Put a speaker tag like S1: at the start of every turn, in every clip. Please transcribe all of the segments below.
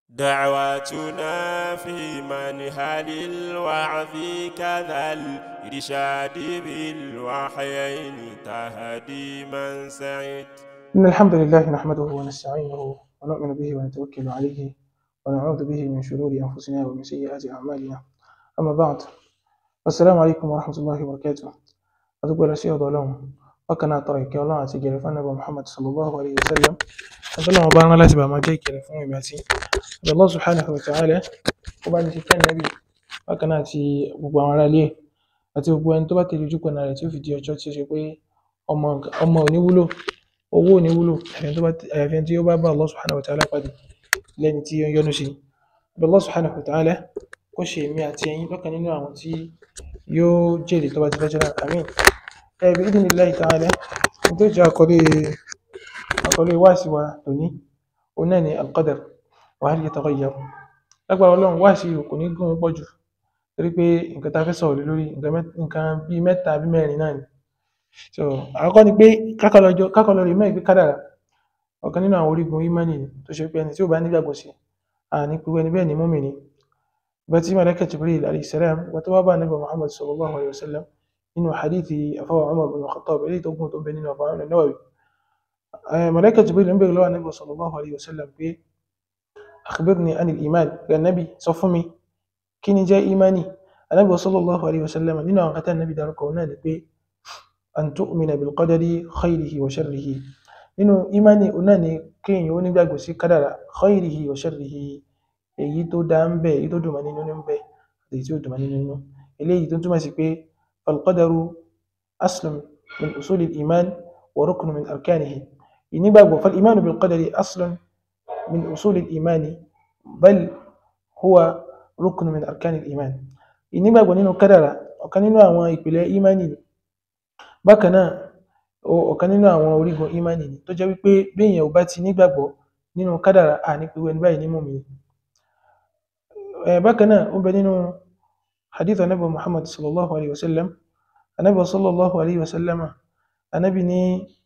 S1: دعواتنا في منهل الوعظ كذا الإرشاد بالوحيين تهدي من سعد
S2: إن الحمد لله نحمده ونستعينه ونؤمن به ونتوكل عليه ونعوذ به من شرور أنفسنا ومن سيئات أعمالنا أما بعد السلام عليكم ورحمة الله وبركاته أدوك ولا شيء ظلام وكان طريق الله عز وجل فنبى محمد صلى الله عليه وسلم أدوك مبارنا لا تبع ما جاي كلا فهم يباتي الله سبحانه وتعالى وبعد ذلك النبي وكان أتي gbogbo àwọn ará ilé àti gbogbo ẹni tó bá tẹ̀lé ojúkọ̀ náà rẹ̀ tí ó fi di ọjọ́ tí ó ṣe pé ọmọ ọmọ ò ní wúlò owó ò ní wúlò àyàfi ẹni tí ó bá bá Allah subhanahu wa ta'ala pàdé lẹ́ni tí ó ń yọ́nú sí i Allah subhanahu wa ta'ala kó ṣe èmi àti ẹ̀yin lọ́kàn nínú àwọn tí yóò jèrè tó bá ti lọ́jọ́ náà àmín ẹ̀bí idhnillahi ta'ala ní tó jẹ́ àkọlé àkọlé wáàsí wa lóní òun náà ni al-qadar wa hal yataghayyar lágbára ọlọ́run wáàsí kò ní gún pọ̀ jù torí pé nǹkan tá a fẹ́ sọ̀rọ̀ lé lórí nǹkan bíi mẹ́ta bí mẹ́rin náà ni so àkọ́kọ́ ni pé kákọlọ rí mẹ́rin pé kádàrà ọ̀kan nínú àwọn orígun ìmánì ni tó ṣe pé ẹni tí ó bá nígbàgbọ́ sí àní pé ẹni bẹ́ẹ̀ ni mùmínì ìgbà tí màláíkà Jibril alayhi salam ìgbà tó wá bá Ànábì Muhammad sallallahu alayhi wa sallam nínú hadithi afọwọ́ Umar bin Khattab eléyìí tó gùn tó bẹ nínú ọ̀fà àwọn Nawawi màláíkà Jibril ń bèèrè lọ́wọ́ Ànábì sallallahu alayhi wa sallam pé akhbirni anil iman rẹ̀ Ànábì sọ fún mi kí ni jẹ́ ìmánì Ànábì sallallahu alayhi wa sallam nínú àwọn kátà Ànábì dárúkọ náà ni pé an tu'mina bil qadari khayrihi wa sharrihi nínú ìmánì ọ̀nà ni kéèyàn ó nígbàgbọ́ sí kádàrà khayrihi wa sharrihi èyí tó dá ń bẹ èyí tó dùn mọ́ nínú ń bẹ àti èyí tí ó dùn mọ́ nínú eléyìí tó túmọ̀ sí pé falqadaru aslun min usuli iman wa ruknu min arkanihi ìnígbàgbọ́ fal imanu bil qadari aslun min usuli imani bal huwa ruknu min arkani iman ìnígbàgbọ́ nínú kádàrà ọ̀kan nínú àwọn ìpìlẹ̀ ìmánì ni bákan náà ọ̀kan nínú àwọn orígun ìmánì ni tó jẹ́ wípé bí èèyàn ò bá ti nígbàgbọ́ nínú kádàrà à ní pé ẹni báyìí ní mùmínì bákan náà ó bẹ nínú hadith anabi muhammad sallallahu alayhi wa sallam anabi sallallahu alayhi wa sallam anabi ní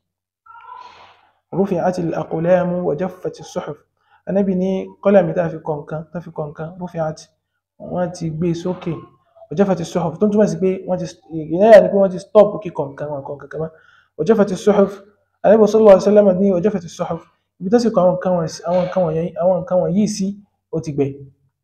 S2: rufi'at al-aqlam wa jaffat as-suhuf anabi ní kọ́lámì tá fi kọ̀ǹkan tá fi kọ̀ǹkan rufi'at wọ́n ti gbé sókè wa jaffat as-suhuf tó ń túmọ̀ sí pé wọ́n ti ìyáyà ni pé wọ́n ti stop kíkọ̀ nǹkan wọn kọ̀ǹkan kan mọ́ wa jaffat as-suhuf anabi sallallahu alayhi wa sallam ní wa jaffat as-suhuf ibi tó sì kọ àwọn nǹkan wọ̀nyí sí ó ti gbẹ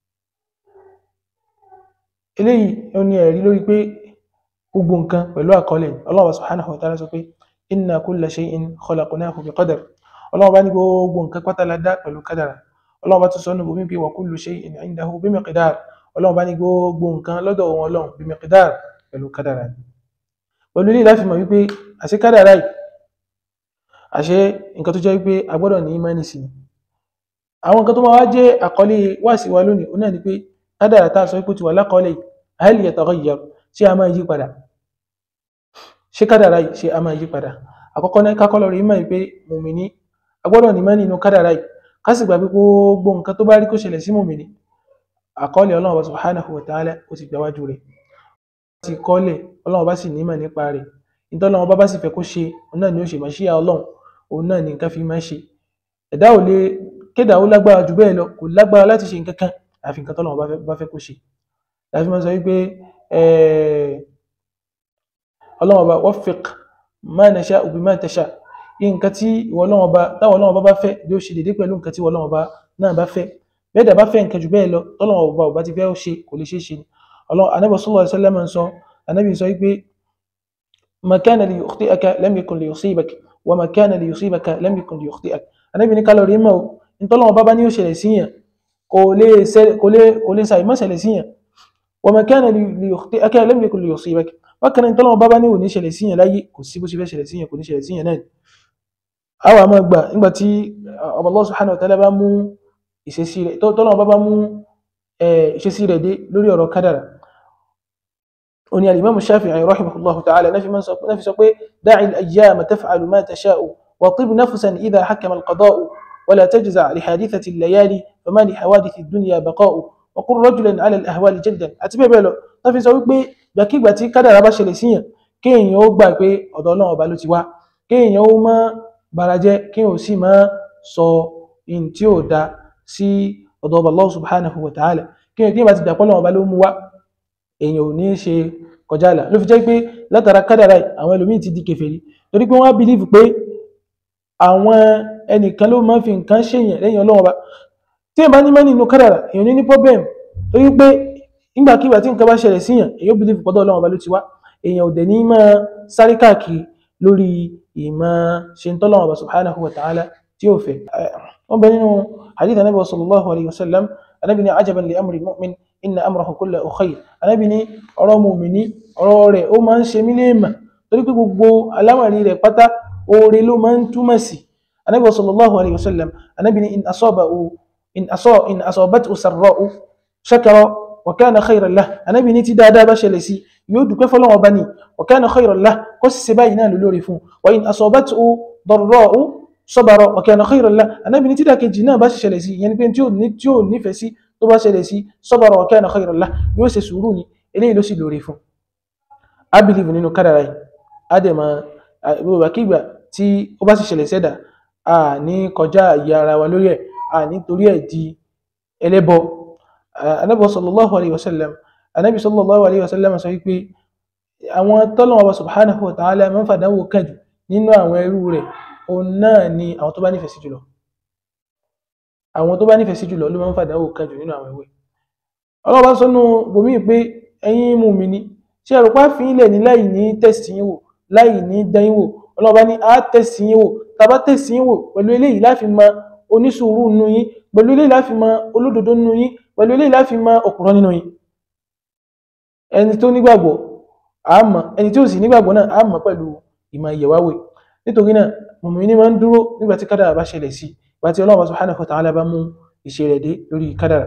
S2: eléyìí ó ní ẹ̀rí lórí pé gbogbo nǹkan pẹ̀lú àkọọ́lẹ̀ Allah subhanahu wa ta'ala sọ pé inna kulla shay'in khalaqnahu bi qadar Allah bá ní gbogbo nǹkan pátá la dá pẹ̀lú kádàrà Allah bá tún sọ nù bómi pé wa kullu shay'in 'indahu bi miqdar Allah bá ní gbogbo nǹkan lọ́dọ̀ wọn Ọlọ́run bi miqdar pẹ̀lú kádàrà pẹ̀lú ilé láti mọ̀ wípé àṣẹ kádàrà yìí àṣẹ nǹkan tó jẹ́ wípé a gbọ́dọ̀ ní ìmánì sí àwọn nǹkan tó máa wá jẹ́ àkọlé wáàsí wa lónìí ó náà ni pé kádàrà tá a sọ pé ó ti wà lákọọ́lẹ̀ hal yataghayyar ṣé a máa yí padà ṣé kádàrà yìí ṣé a máa yí padà àkọ́kọ́ náà kákọ́ lọ́rọ̀ ìmọ̀ pé mùmìnì agbọ́dọ̀ ní mẹ́rin inú kádàrà yìí ká sì gbà pé gbogbo nǹkan tó bá rí kó ṣẹlẹ̀ sí mùmìnì àkọọ́lẹ̀ ọlọ́run subhanahu wa ta'ala ó ti gbáwájú rẹ̀ ti kọ́lẹ̀ ọlọ́run bá sì nímọ̀ nípa rẹ̀ nítorí ọlọ́run bá bá sì fẹ́ kó ṣe òun náà ni ó ṣe máa ṣíyà ọlọ́run òun náà ni nǹkan fi máa ṣe ẹ̀dá ò lè kédà ó lágbára jù bẹ́ẹ̀ lọ kò lágbára láti ṣe nǹkan kan àfi nǹkan tọ́lọ́run bá fẹ́ kó ṣe láti máa sọ wípé ọlọ́run ọba waffiq ma nasha'u bima tasha nǹkan tí ìwọ ọlọ́run ọba táwọn ọlọ́run ọba bá fẹ́ yóò ṣe dédé pẹ̀lú nǹkan tí ìwọ ọlọ́run ọba náà bá fẹ́ bẹ́ẹ̀ dà bá fẹ́ nǹkan jù bẹ́ẹ̀ lọ tọ́lọ́run ọba ọba ti fẹ́ ó ṣe kò lè ṣe é ṣe ni ọlọ́run anábì sallallahu alaihi wasallam sọ anábì sọ wípé ma kana li yukhti'aka lam yakun li yusibaka wa ma kana li yusibaka lam yakun li yukhti'aka anábì ní kálọ̀rì mọ́ ntọ́lọ́run ọba bá ní ó ṣẹlẹ̀ síyàn kò lè ṣàìmọ́ ṣẹlẹ̀ síyàn وما كان ليخطئك لم يكن ليصيبك وكان انت لو baba ní ó ní ṣẹlẹ̀ síyàn láyé kò sí bó ṣe fẹ́ ṣẹlẹ̀ síyàn kò ní ṣẹlẹ̀ síyàn náà àwa máa gbà nígbà tí Allah subhanahu wa ta'ala bá mú ìṣesí rẹ̀ tọ́lọ́wọ́ bá bá mú ìṣesí rẹ̀ dé lórí ọ̀rọ̀ kádàrà ó ní al-Imam Shafi'i rahimahullahu ta'ala náà fi sọ pé da'i al-ayyama taf'alu ma tasha'u wa tib nafsan idha hakama al-qada'u ولا تجزع لحادثة الليالي فما لحوادث الدنيا بقاء وقل رجلا على الأهوال جدا àti bẹ́ẹ̀ bẹ́ẹ̀ lọ tó fi sọ wípé gbàkígbà tí kádàrá bá ṣẹlẹ̀ síyàn kéèyàn ó gbà pé ọ̀dọ̀ Ọlọ́run ọba ló ti wá kéèyàn ó má barajẹ́ kéèyàn ó sì má sọ in tí ò da sí ọ̀dọ̀ ọba Allah subhanahu wa ta'ala kí ni kí ni bá ti dàpọ̀ lọ́wọ́ ọba ló mú wá èèyàn ò ní ṣe kọjá àlà ló fi jẹ́ pé látara kádàrá yìí àwọn ẹlòmíì ti di kèfèrí torí pé wọ́n á bìlíìfù pé àwọn ẹnìkan ló máa ń fi nǹkan ṣèyàn lẹ́yìn ọlọ́wọ́ ọba tí èèyàn bá ní mẹ́rin inú kádàrá èèyàn ní ní problem torí pé nígbàkigbà tí nǹkan bá ṣẹlẹ̀ síyàn èèyàn bìlíìfù pọ́dọ̀ ọlọ́wọ́ ọba ló ti wá èèyàn ò dẹ̀ ní máa sáré káàkiri lórí ìmọ̀ ṣe ń tọ́lọ́wọ́ ọba subhanahu wa ta'ala tí ó fẹ́ wọ́n bẹ nínú hadith anabi wa sallallahu alayhi wa sallam anabi ni ajaban li amri mu'min inna amrahu kullahu khayr anabi ni ọ̀rọ̀ mu'mini ọ̀rọ̀ rẹ̀ ó máa ń ṣe mí léèmà torí pé gbogbo alámàrí rẹ̀ pátá oore ló máa ń túmọ̀ sí anabi wa sallallahu alayhi wa sallam anabi ni in asabahu in aso in asabathu sarra'u shakara wa kana khayran lah anabi ni tí dáadáa bá ṣẹlẹ̀ sí yóò dúpẹ́ fọ́lọ́run bá ní wa kana khayran lah kó sì ṣe báyìí náà lórí fún wa in asabathu darra'u sabara wa kana khayran lah anabi ni tí dákejì náà bá sì ṣẹlẹ̀ sí ìyẹn ni pé tí ò ní tí ò nífẹ̀ẹ́ sí tó bá ṣẹlẹ̀ sí sabara wa kana khayran lah yóò ṣe sùúrù ni eléyìí ló sì lórí fún a believe nínú kádàrá yìí a dẹ̀ máa gbogbo àkígbà tí ó bá sì ṣẹlẹ̀ sẹ́dà a ní kọjá àyè ara wa lórí ẹ̀ a ní torí ẹ̀ di ẹlẹ́bọ anabi sallallahu alayhi wa sallam anabi sallallahu alayhi wa sallam sọ wípé àwọn tọ́lọ́wọ́ wa subhanahu wa ta'ala máa ń fàdánwò kàjù nínú àwọn ẹrú rẹ̀ òun náà ni àwọn tó bá nífẹ̀ẹ́ sí jùlọ àwọn tó bá nífẹ̀ẹ́ sí jùlọ ló máa ń fàdánwò kàjù nínú àwọn ẹwẹ́ ọlọ́wọ́ bá sọ́nù bòmí pé ẹ̀yin mùmínì ṣé ẹ̀rọ pa fi ilẹ̀ ní láì ní tẹ̀sí yín wò láì ní dẹ́yìn wò ọlọ́wọ́ bá ní á tẹ̀sí yín wò tàbá tẹ̀sí yín wò pẹ̀lú eléyìí láfi mọ onísùúrù nínú yín pẹ̀lú eléyìí láfi mọ olódodo nínú yín pẹ̀lú eléyìí láfi mọ òpùrọ́ nínú yín ẹni tó nígbàgbọ́ á mọ̀ ẹni tí ó sì nígbàgbọ́ náà á mọ̀ pẹ̀lú ìmọ̀ ìyẹ̀wáwò nítorí náà mùmínì máa ń dúró nígbà tí kádàrà bá ṣẹlẹ̀ sí ìgbà tí Ọlọ́run subhanahu wa ta'ala bá mú ìṣe rẹ̀ dé lórí kádàrà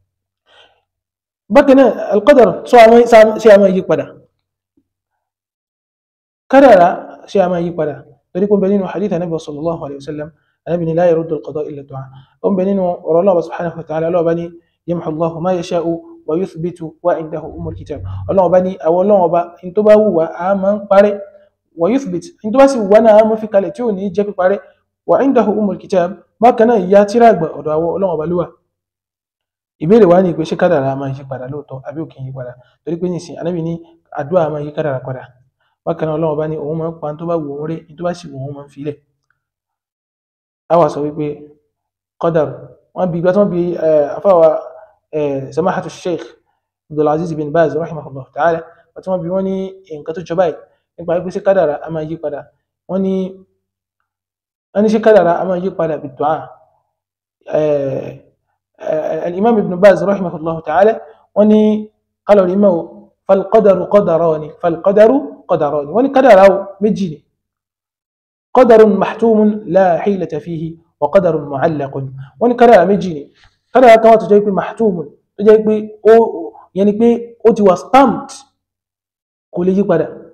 S2: bákan náà alqadar sọ àwọn ṣe àmọ́ yí padà kádàrà ṣe àmọ́ yí padà torí kún bẹ nínú hadith anabi sallallahu alayhi wa sallam anabi ni la yaruddu alqada illa du'a ó ń bẹ nínú ọ̀rọ̀ Ọlọ́run subhanahu wa ta'ala Ọlọ́run bá ní yamhu Allahu ma yasha'u wa yuthbitu wa indahu umul kitab Ọlọ́run bá ní àwọn Ọlọ́run bá in tó bá wù wá a máa ń parẹ́ wa yuthbit in tó bá sì wà náà a máa fi kalẹ̀ tí ò ní jẹ́ píparẹ́ wa indahu umul kitab bákan náà ìyá tíra àgbà ọ̀dọ̀ àwọn Ọlọ́run bá lúwà ìbéèrè wa ni pé ṣé kádàrà máa yí padà lóòótọ́ àbí ò kì í yí padà torí pé nísìnyí anábì ní àdúrà máa yí kádàrà padà bákan náà Ọlọ́run bá ní òun máa ń pa tó bá wù òun rí tó bá sì wù òun máa ń filẹ̀ a wà sọ wípé kọ́dàrú wọ́n bí gbàtọ́ bí afáwa samahatu sheikh abdulaziz bin baz rahimahullah ta'ala àti wọ́n bí wọ́n ní nǹkan tó jọba yìí nípa wípé ṣé kádàrà a máa yí padà wọ́n ní wọ́n ní ṣé kádàrà a máa yí padà bí du'a الإمام ابن باز رحمه الله تعالى وني قالوا الإمام فالقدر قدران فالقدر قدران وني قدر مجيني قدر محتوم لا حيلة فيه وقدر معلق وني قدر مجيني قدر كما تجيب محتوم تجيب أو يعني بي أو توا stamped كل يجي قدر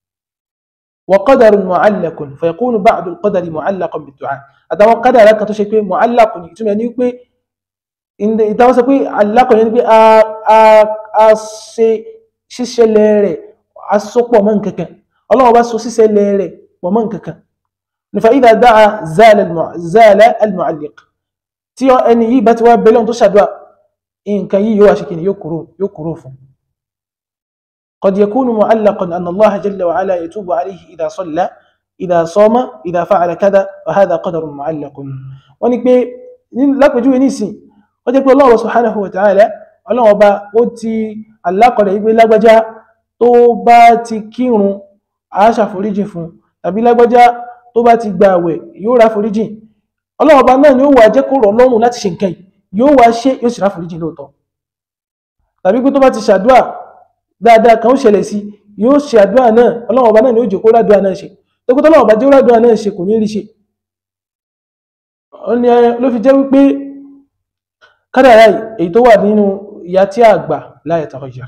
S2: وقدر معلق فيكون بعد القدر معلقا بالدعاء هذا قدر لك تشيب معلق يعني بي ìtawọ́ sọ pé alákọ̀ọ́ ní pé a ṣe ṣíṣẹlẹ̀ rẹ̀ a so pọ̀ mọ́ nkankan ọlọ́wọ́ bá so ṣíṣẹlẹ̀ rẹ̀ pọ̀ mọ́ nkankan nífa ìdá dáa zala al-mu'alliq tí ẹni yìí bá ti wá bẹ́lọ́n tó ṣàdúrà nǹkan yìí yóò wá ṣe kí ni yóò kúrò fún قد يكون معلقا أن الله جل وعلا يتوب عليه إذا صلى إذا صام إذا فعل كذا وهذا قدر معلق ونكبي lápẹjúwe nísìn ó jẹ́ pé Ọlọ́run subhanahu wa ta'ala Ọlọ́run ọba ó ti alákọ̀ọ́lẹ̀ ìgbé lágbájá tó bá ti kírun aṣàforíjì fún tàbí lágbájá tó bá ti gba àwẹ̀ yóò ra foríjì Ọlọ́run ọba náà ni ó wà jẹ́ kó rọ̀ lọ́rùn láti ṣe nǹkan yóò wá ṣe yóò sì ra foríjì lóòótọ́ tàbí pé tó bá ti ṣàdúà dáadáa kan ó ṣẹlẹ̀ sí yóò ṣe àdúà náà Ọlọ́run ọba náà ni ó jẹ́ kó rádùà náà ṣe tó kó tọ́lọ́run ọba jẹ́ rádùà náà ṣe kò ní rí ṣe ló fi jẹ́ wípé kádàrá èyí tó wà nínú ìyá tí a gbà la yataghayyar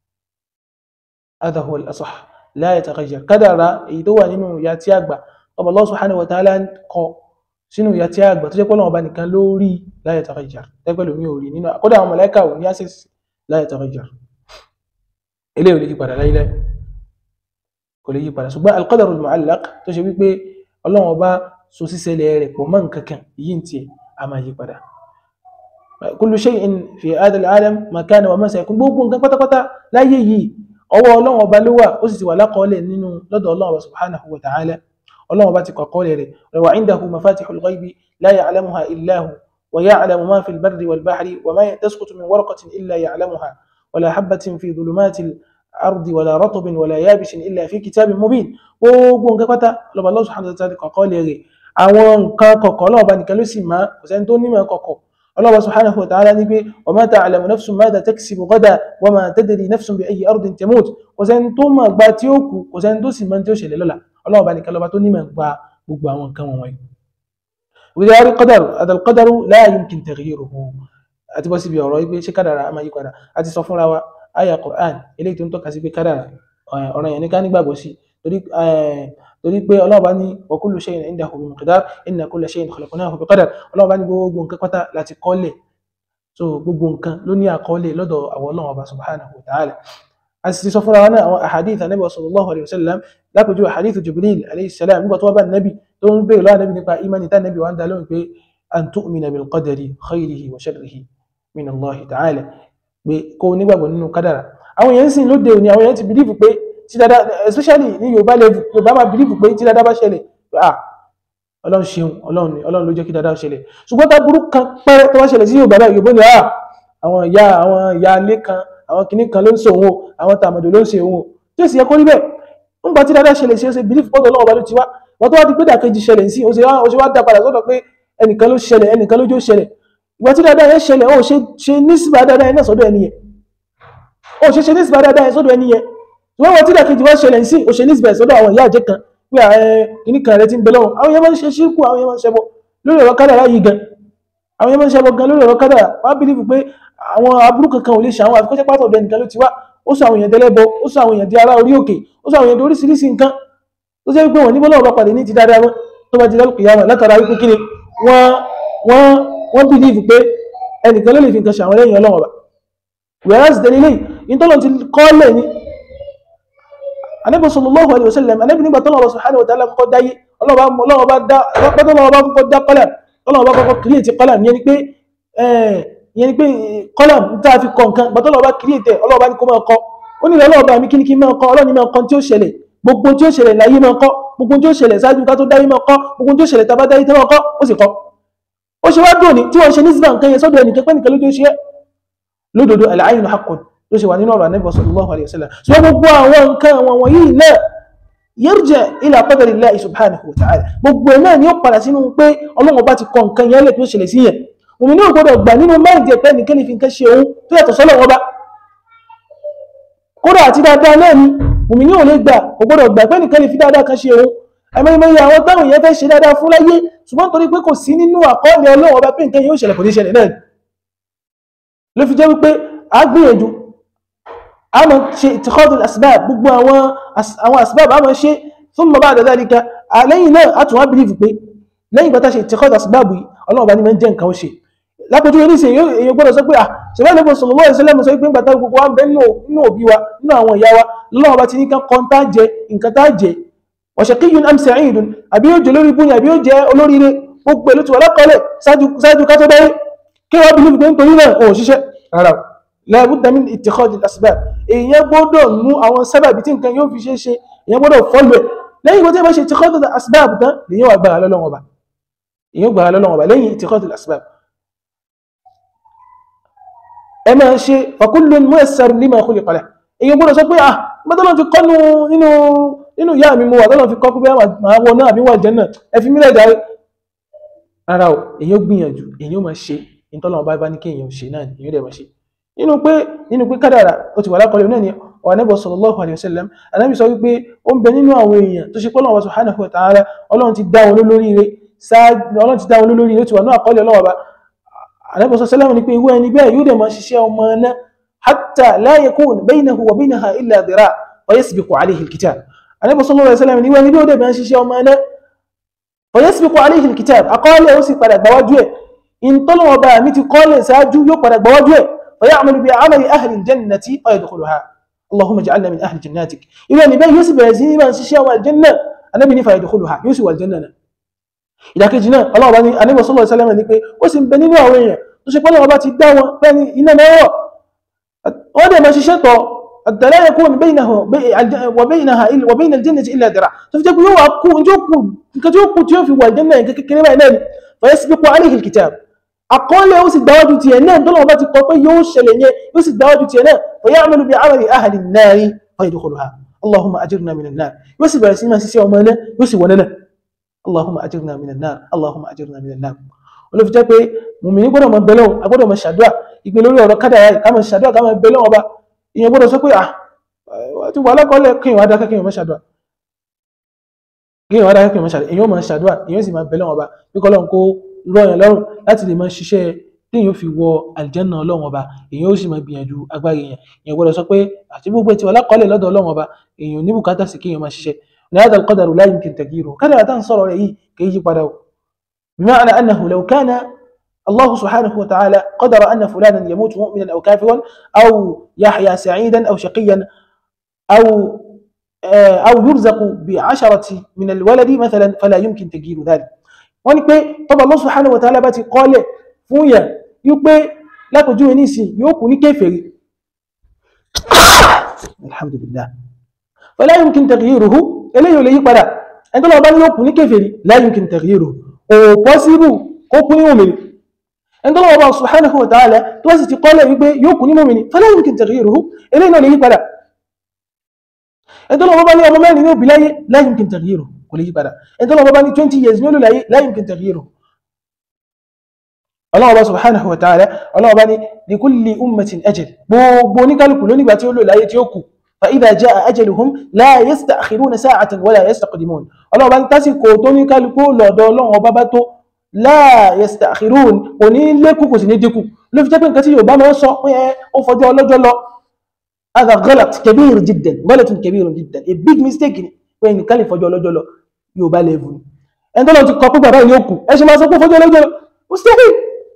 S2: hadha huwa al-asah la yataghayyar kádàrá èyí tó wà nínú ìyá tí a gbà ọba Allah subhanahu wa ta'ala kọ sínú ìyá tí a gbà tó jẹ́ pọ́lọ̀ ọba nìkan lórí la yataghayyar tẹ́gbẹ̀lú mi ò rí nínú àkọ́dà àwọn mọ̀lẹ́kà ò ní access la yataghayyar ilé ò lè yí padà láíláí kò lè yí padà ṣùgbọ́n al-qadaru al-mu'allaq tó ṣe wípé ọlọ́run ọba so sísẹlẹ̀ rẹ̀ pọ̀ mọ́ nǹkan kan yìí ń tiẹ̀ a máa yí padà kullu shay'in fi hadha al-alam ma kana wa ma sayakun gbogbo nǹkan pátápátá láyé yìí ọwọ́ ọlọ́run ọba ló wà ó sì ti wà lákọọ́lẹ̀ nínú lọ́dọ̀ ọlọ́run ọba subhanahu wa ta'ala ọlọ́run ọba ti kọ àkọọ́lẹ̀ rẹ̀ wa indahu mafatihul ghaibi la ya'lamuha illa hu wa ya'lamu ma fil barri wal bahri wa ma tasqutu min waraqatin illa ya'lamuha wala habatin fi dhulumatil ardi wala ratbin wala yabishin illa fi kitabin mubin gbogbo nǹkan pátá lọ́ba Allah subhanahu wa ta'ala kọ àkọọ́lẹ̀ rẹ̀ àwọn nǹkan kọ̀kọ̀ ọlọ́run ọba nìkan ló sì máa kò sẹ́ni tó nímọ̀ kọ̀kọ̀ الله سبحانه وتعالى نبي وما تعلم نفس ماذا تكسب غدا وما تدري نفس بأي أرض تموت وسنتم باتيوكو وسنتوسي من توشي لولا الله بارك الله باتوني من با بقبا وان كان وان وإذا هذا القدر هذا القدر لا يمكن تغييره أتبسي بي أوراي بي شكرا أما يقرا أتي صفون روا آية قرآن إليك تنتو كاسي بي كرا أوراي يعني كان يبقى بوسي torí pé ọlọ́run bá ní wa kullu shay'in indahu bi miqdar inna kulla shay'in khalaqnahu bi qadar ọlọ́run bá ní gbogbo nǹkan pátá láti kọ́lẹ̀ so gbogbo nǹkan ló ní àkọọ́lẹ̀ lọ́dọ̀ àwọn ọlọ́run ọba subhanahu wa ta'ala a sì sọ fúnra wa náà àwọn ahadith anabi sallallahu alayhi wa sallam lápẹjù ahadith jibril alayhi salam nígbà tó wá bá nabi tó ń bèèrè lọ́wọ́ nabi nípa imani tá nabi wa ń dá lóhùn pé an tu'mina bil qadari khayrihi wa sharrihi min allah ta'ala pé kó nígbàgbọ́ nínú kádàrà àwọn èèyàn sì lóde òní àwọn èèyàn ti bìlífù pé tí dada especially ní yorùbá level yorùbá máa bìlífù pé tí dada bá ṣẹlẹ̀ ah ọlọ́run ṣeun ọlọ́run ni ọlọ́run ló jẹ́ kí dada ṣẹlẹ̀ ṣùgbọ́n tá burú kan pẹ́rẹ́ tó wá ṣẹlẹ̀ sí yorùbá báyìí yorùbá ni ah àwọn ìyá àwọn ìyá ilé kan àwọn kìnnì kan ló ń ṣe òun o àwọn tàmọ̀dò ló ń ṣe òun o tí èsì yẹ kó rí bẹ́ẹ̀ nígbà tí dada ṣẹlẹ̀ sí ó ṣe bìlífù pọ́tọ̀ ọlọ́run ọba ló ti wá wọ́n tó wá di pé dàkejì ṣẹlẹ̀ sí ó ṣe wá dá padà sọ́dọ̀ pé ẹnìkan ló ṣẹlẹ̀ ẹnìkan ló jó ṣẹlẹ̀ ìgbà tí dada yẹn ṣẹlẹ̀ ó ṣe nísìbà dada yẹn náà sọ́dọ̀ ẹni yẹn ó ṣe ṣe nísìbà dada yẹn sọ́dọ̀ ẹni yẹn ṣùgbọ́n wọn tí dàkejì wọ́n ṣẹlẹ̀ sí ó ṣe nísìbà sọ́dọ̀ àwọn ìyá àjẹ́ kan pé kìíní kan rẹ ti ń bẹ lọ́wọ́ àwọn yẹn máa ń ṣe ṣírkù àwọn yẹn máa ń ṣẹbọ lórí ọ̀rọ̀ kádàrá yìí gan àwọn yẹn máa ń ṣẹbọ gan lórí ọ̀rọ̀ kádàrá wọ́n á bìlífù pé àwọn aburú kankan ò lè ṣe àwọn àfikọ́ṣẹ́ pátọ̀ ọ̀dọ̀ ẹnìkan ló ti wá ó sọ àwọn èèyàn dẹlẹ́bọ ó sọ àwọn èèyàn di ará orí òkè ó sọ àwọn èèyàn di oríṣiríṣi nǹkan tó jẹ́ pé wọ́n ní bọ́lá ọba pàdé ní ti dáadáa wọn tó bá di lálùkù yàrá látara wípé kí ni wọ́n wọ́n wọ́n bìlífù pé ẹnìkan ló lè fi nǹkan ṣe àwọn lẹ́yìn ọlọ́wọ́ bá whereas dẹ́lẹ́lẹ́ yìí tọ́lọ́ ti kọ́ lẹ̀ ní anabi sallallahu alayhi wa sallam anabi nígbà tó lọ́wọ́ subhanahu wa ta'ala kọ́kọ́ dáyé ọlọ́wọ́ bá dá pẹ́tọ́ lọ́wọ́ bá kọ́kọ́ dá kọ́lá ọlọ́wọ́ bá kọ́kọ́ kírìtì kọ́lá yẹn ni pé yẹn ni pé kọ́lá tá a fi kọ́ nǹkan gbàtọ́ lọ́wọ́ bá kírìtì ọlọ́wọ́ bá ní kó máa kọ́ ó ní ọlọ́wọ́ bá mi kí ni kí máa kọ́ ọlọ́ni máa kọ́ tí ó ṣẹlẹ̀ gbogbo tí ó ṣẹlẹ̀ láyé máa kọ́ gbogbo tí ó ṣẹlẹ̀ ṣáájú ká tó dáyé máa kọ́ gbogbo tí ó ṣẹlẹ̀ tábá dáyé tó máa kọ́ ó sì kọ́ ó ṣe wá dùn ní tí wọ́n ṣe ní síbà nǹkan yẹn sọ́dọ̀ ẹnìkan pẹ́ nìkan lójú ṣe lódodo al-aynu haqqun ló ṣe wà nínú ọ̀rọ̀ Ànábì sallallahu alayhi wa sallam ṣùgbọ́n gbogbo àwọn nǹkan àwọn wọ̀nyí náà yarja ila qadari Allahi subhanahu wa ta'ala gbogbo ẹ̀ náà ni ó padà sínú pé Ọlọ́run bá ti kọ nǹkan yẹn lè tó ṣẹlẹ̀ sí yẹn òun ní ògbọ́dọ̀ gbà nínú máìdì ẹ̀pẹ́ nìkan lè fi nǹkan ṣe òun tó yàtọ̀ sọ́lọ̀ wọn bá kódà àti dáadáa náà ni òun ní òun lè gbà ògbọ́dọ̀ gbà pé nìkan lè fi dáadáa kan ṣe òun ẹmọ́yẹmọ́yẹ àwọn táwọn èèyàn fẹ́ ṣe dáadáa fún láyé ṣùgbọ́n torí pé kò sí nínú àkọọ́lẹ̀ Ọlọ́run ọba pé nǹkan yóò ṣẹlẹ̀ kò ní ṣẹlẹ̀ náà ló fi jẹ́ wípé a gbìyànjú a máa ṣe ìtìkọ́dù asbab gbogbo àwọn àwọn asbab a máa ṣe thumma ba'da dhalika lẹ́yìn náà a tún wá bìlífù pé lẹ́yìn gbọ́ta ṣe ìtìkọ́dù asbab yìí Ọlọ́run bá ní máa ń jẹ́ nǹkan ó ṣe lápẹjú yẹn níṣẹ́ èyàn gbọ́dọ̀ sọ pé à ṣẹ̀fẹ́ lẹ́bọ̀ sallallahu alaihi wasallam sọ pé gbàtà gbogbo wa ń bẹ nínú òbí wa nínú àwọn ìyá wa lọ́wọ́ bá ti ní ká kọ́ tá jẹ nǹkan tá jẹ wa shaqiyyun am sa'idun àbí yóò jẹ olórí ibú ni àbí yóò jẹ olóríire gbogbo èlò tí wà lákọọ́lẹ̀ ṣáájú ká tó bẹ́ẹ̀ kí wọ́n bìlífù pé nítorí náà ò ṣiṣẹ́ rárá la budda min ittikhad al-asbab èèyàn gbọ́dọ̀ mú àwọn sábàbí tí nǹkan yóò fi ṣe ṣe èèyàn gbọ́dọ̀ fọ́lù ẹ̀ lẹ́yìn ìgbà tí wọ́n ṣe ittikhad al-asbab tán lèyàn wà gbára lọ́lọ́wọ́ bá èèyàn gbára lọ́lọ́wọ́ bá lẹ́yìn ittikhad al-asbab ẹ máa ṣe fa kullun muyassar lima khuliqa lahu èèyàn gbọ́dọ̀ sọ pé ah gbọ́dọ̀ fi kọ́ nínú nínú ìyá mi mo wà tọ́lọ́ fi kọ́ pé máa wọ náà àbí wà jẹ́ náà ẹ fi mílẹ̀ járe rárá o èèyàn gbìyànjú èèyàn máa ṣe ìtọ́lọ́wọ́ bá bá ní kí èèyàn ṣe náà èèyàn dẹ̀ máa ṣe nínú pé nínú pé kádàrà ó ti wà lákọọlẹ̀ náà ni ọ̀rọ̀ Ànábì sallallahu alaihi wasallam Ànábì sọ wípé ó ń bẹ nínú àwọn èèyàn tó ṣe pé Ọlọ́run subhanahu wa ta'ala Ọlọ́run ti dá wọn lólóríire Ọlọ́run ti dá wọn lólóríire ó ti wà ní àkọọ́lẹ̀ Ọlọ́run ọba Ànábì sallallahu ni pé irú ẹni bẹ́ẹ̀ yóò dẹ̀ máa ṣiṣẹ́ ọmọ náà hatta la yakun baynahu wa baynaha illa dhira' wa yasbiqu alayhi al-kitab Ànábì sallallahu alaihi wasallam ni irú ẹni bí ó dẹ̀ máa ṣiṣẹ́ ọmọ náà wa yasbiqu alayhi al-kitab àkọọ́lẹ̀ ó sì padà gbáwájú ẹ̀ ìntọ́lọ́wọ́ bá mi ti kọ́lẹ̀ ṣáájú yóò padà gbáwájú ẹ̀ فيعمل بعمل أهل الجنة فيدخلها اللهم اجعلنا من أهل جناتك إذا نبي يوسف يزيد من شيء والجنة النبي فيدخلها يوسف والجنة إذا كجنا الله بني النبي صلى الله عليه وسلم نقول وسم بني نوعية tó ṣe pé Ọlọ́run bá ti dá wọn bẹ́ẹ̀ni iná mẹ́wọ̀ wọ́n dẹ̀ máa ṣiṣẹ́ tọ̀ àtàlẹ́ yakun baynahu wa baynaha wa bayna al-jannati illa dira tó fi jẹ́ pé yóò wá kú nǹkan tí ó kú tí ó fi wà jẹ́ náà kékeré báyìí náà ni fa yasbiqu alayhi al-kitab àkọọ́lẹ̀ ó sì gbáwájú ti ẹ̀ náà tọ́lọ́wọ́ bá ti kọ pé yóò ṣẹlẹ̀ yẹn yóò sì gbáwájú ti ẹ̀ náà fa ya'malu bi 'amali ahli an-nari fa yadkhuluha allahumma ajirna min an-nar yóò sì bẹ̀rẹ̀ sí máa ṣiṣẹ́ ọmọ náà yóò sì wọlé náà allahumma ajirna min an-nar allahumma ajirna min an-nar wọ́n ló fi jẹ́ pé mùmìnì gbọ́dọ̀ máa bẹ̀lẹ̀ a gbọ́dọ̀ máa ṣàdúrà ìgbé lórí ọ̀rọ̀ kádàrá ká máa ṣàdúrà ká máa bẹ̀lẹ̀ ọba ìyẹn gbọ́dọ̀ sọ pé à ti wà lákọọ́lẹ̀ kí ìwà dákẹ́ kí ìwà máa ṣàdúrà kí ìwà dákẹ́ kí ìwà máa ṣàdúrà ìyẹn máa ṣàdúrà ìyẹn sì máa bẹ̀lẹ̀ ọba bí kọ́lọ́n kó rọ yẹn lọ́rùn láti lè máa ṣiṣẹ́ tí èèyàn fi wọ àlìjẹ́nà ọlọ́run ọba èèyàn ó sì máa gbìyànjú agbára èèyàn èèyàn gbọ́dọ̀ sọ pé àti gbogbo ti wà lákọọ́lẹ̀ lọ́dọ̀ ọlọ́run ọba èèyàn ní bùkátà sí kí èèyàn máa ṣiṣẹ́ ní هذا القدر لا يمكن تغييره كذا تان صار رأيه كي يجي بدو بمعنى أنه لو كان الله سبحانه وتعالى قدر أن فلانا يموت مؤمنا أو كافرا أو يحيا سعيدا أو شقيا أو أو يرزق بعشرة من الولد مثلا فلا يمكن تغيير ذلك wọ́n ní pé tọ́bà Allah subhanahu wa ta'ala bá ti kọ́lẹ̀ fún yà yíó pé lápòjú ẹni sí yóò kú ní kéfèrí alhamdulillah fala yumkin taghyiruhu eléyìí ò lè yí padà ẹni tó lọ bá ní yóò kú ní kéfèrí la yumkin taghyiruhu ò pọ́síbù kó kú ní òmìnir ẹni tó lọ bá subhanahu wa ta'ala tó sì ti kọ́lẹ̀ wípé yóò kú ní mòmìnir fala yumkin taghyiruhu eléyìí náà lè yí padà ẹni tó lọ bá ní ọmọ mẹ́rin ní òbí láyé la yumkin taghyiruhu kò lè yí padà ẹni tó lọ bá ní 20 years ní olùláyé la yumkin taghyiruhu Allah bá subhanahu wa ta'ala Allah bá ní li kulli ummatin ajal gbogbo oníkálùkù ló nígbà tí ó lò láyé tí ó kù fa idha jaa ajaluhum la yasta'khiruna sa'atan wala yastaqdimun Allah bá ní tásìkò tó níkálùkù lọ́dọ̀ Ọlọ́run ọba bá tó la yasta'khirun kò ní lékù kò sì ní dínkù ló fi jẹ́ pé nǹkan tí Yorùbá máa ń sọ pé ó fọjọ́ ọlọ́jọ́ lọ هذا غلط كبير جدا غلط كبير جدا a big mistake ni pé nìkan lè fọjọ́ ọlọ́jọ́ lọ Yorùbá level ni ẹni tó lọ ti kọ pé bàbá ìní òkú ẹ ṣe máa sọ pé fọjọ́ ọlọ́jọ́ lọ mustahil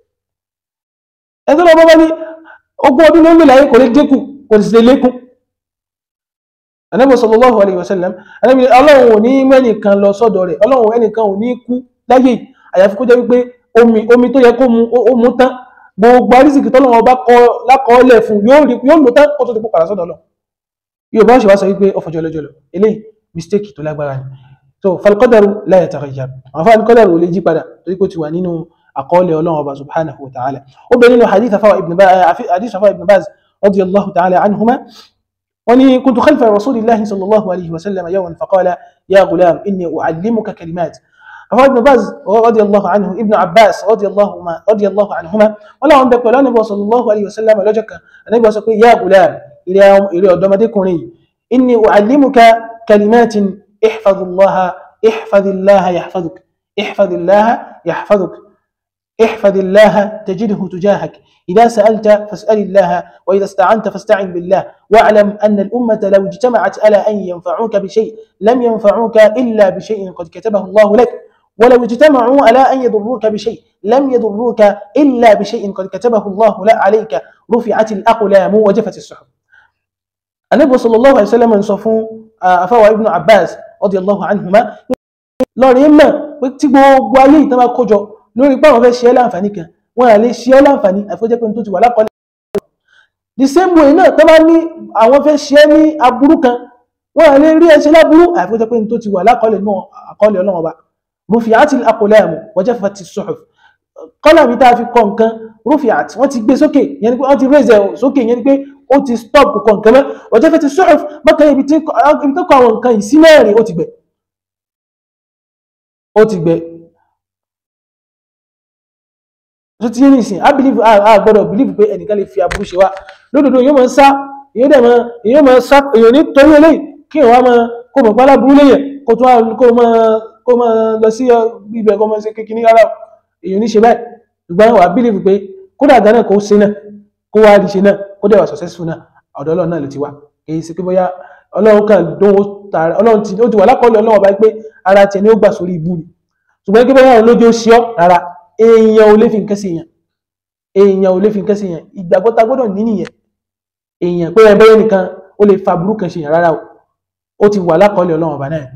S2: ẹ̀tọ́ lọ́wọ́ bá ní ogún ọdún ló ń lò láyé kò lè dínkù kò sì lè lékún Ànábì sallallahu alayhi wa sallam Ànábì ọlọ́run ò ní mẹ́nìkan lọ sọ́dọ̀ rẹ̀ ọlọ́run ẹnìkan ò ní kú láyé àyàfi kó jẹ́ wípé omi omi tó yẹ kó mu ó mu tán gbogbo arísìkì tọ́lọ́run bá kọ lákọọ́lẹ̀ fún yóò rí yóò lò tán kó tó ti kó padà sọ́dọ̀ lọ yóò bá ṣe wá sọ wípé ọfọjọ́ lọ́jọ́ lọ eléyìí mistake tó lágbára ni so falqadaru la yataghayyar àwọn fáwọn qadaru ò lè jí padà torí kó ti wà nínú أقول الله أبا سبحانه وتعالى وبين حديث فوا ابن باز حديث فوا ابن باز رضي الله تعالى عنهما وني كنت خلف رسول الله صلى الله عليه وسلم يوما فقال يا غلام إني أعلمك كلمات فوا ابن باز رضي الله عنه ابن عباس رضي الله ما رضي الله عنهما ولا عم بقول النبي صلى الله عليه وسلم لجك النبي صلى يا غلام إلى إلى دمدكني إني أعلمك كلمات احفظ الله احفظ الله يحفظك احفظ الله يحفظك احفظ الله تجده تجاهك إذا سألت فاسأل الله وإذا استعنت فاستعن بالله واعلم أن الأمة لو اجتمعت على أن ينفعوك بشيء لم ينفعوك إلا بشيء قد كتبه الله لك ولو اجتمعوا على أن يضروك بشيء لم يضروك إلا بشيء قد كتبه الله لا عليك رفعت الأقلام وجفت السحب النبي صلى الله عليه وسلم انصفوا أفوى ابن عباس رضي الله عنهما lọ́rin mọ̀ pé tí gbogbo ayé ìtàn bá kójọ lórí pé àwọn fẹ́ ṣe ẹ́ láǹfààní kan wọ́n à lè ṣe ẹ́ láǹfààní àfojẹ́ pé tó ti wà lákọọ́lẹ̀. the same way náà tó bá ní àwọn fẹ́ ṣe ẹ́ ní aburú kan wọ́n à lè rí ẹ ṣe láburú àfojẹ́ pé tó ti wà lákọọ́lẹ̀ náà àkọọ́lẹ̀ ọlọ́run ọba rufi'ati al-aqlamu wa jaffati as-suhuf kọ́là mi tá a fi kọ nǹkan rufi'at wọ́n ti gbé sókè yẹn ni pé wọ́n ti raise ẹ̀ sókè yẹn ni pé ó ti stop kọ nǹkan mọ́ wa jaffati as-suhuf bákan ibi tó kọ àwọn nǹkan yìí sí mẹ́rin ó ti gbẹ ó ti gbẹ tó ti yé nìsín a believe a gbọ́dọ̀ believe pé ẹnìkan lè fi aburú ṣe wá lódodo èyàn máa ń sá èyàn dẹ̀ máa èyàn máa sá èyàn ní torí eléyìí kí èyàn wá máa kó mọ̀ pálá burú léyìn kó tó kó máa kó máa lọ sí ibẹ̀ kó máa ṣe kékeré rárá èyàn ní ṣe báyìí ṣùgbọ́n wà á believe pé kódà gánà kó ṣe náà kó wá rí ṣe náà kó dẹ̀ wà successful náà ọ̀dọ̀ ọlọ́run náà ló ti wá kì í ṣe pé bóyá ọlọ́run kan dánwó tààrà ọlọ́run ti ó ti wà lákọọ́lẹ̀ ọlọ́run báyìí pé ara tiẹ̀ ni ó gbà sórí ibú ni ṣùgbọ́n kí bóyá òun lójú ó ṣe ọ́ rárá èèyàn ò lè fi nǹkan sí èèyàn èèyàn ò lè fi nǹkan sí èèyàn ìgbàgbọ́ ta gbọ́dọ̀ ní nìyẹn èèyàn pé ẹ bẹ́yẹ nìkan ó lè fa burúkú ṣe èèyàn rárá o ó ti wà lákọọ́lẹ̀ ọlọ́run ọba náà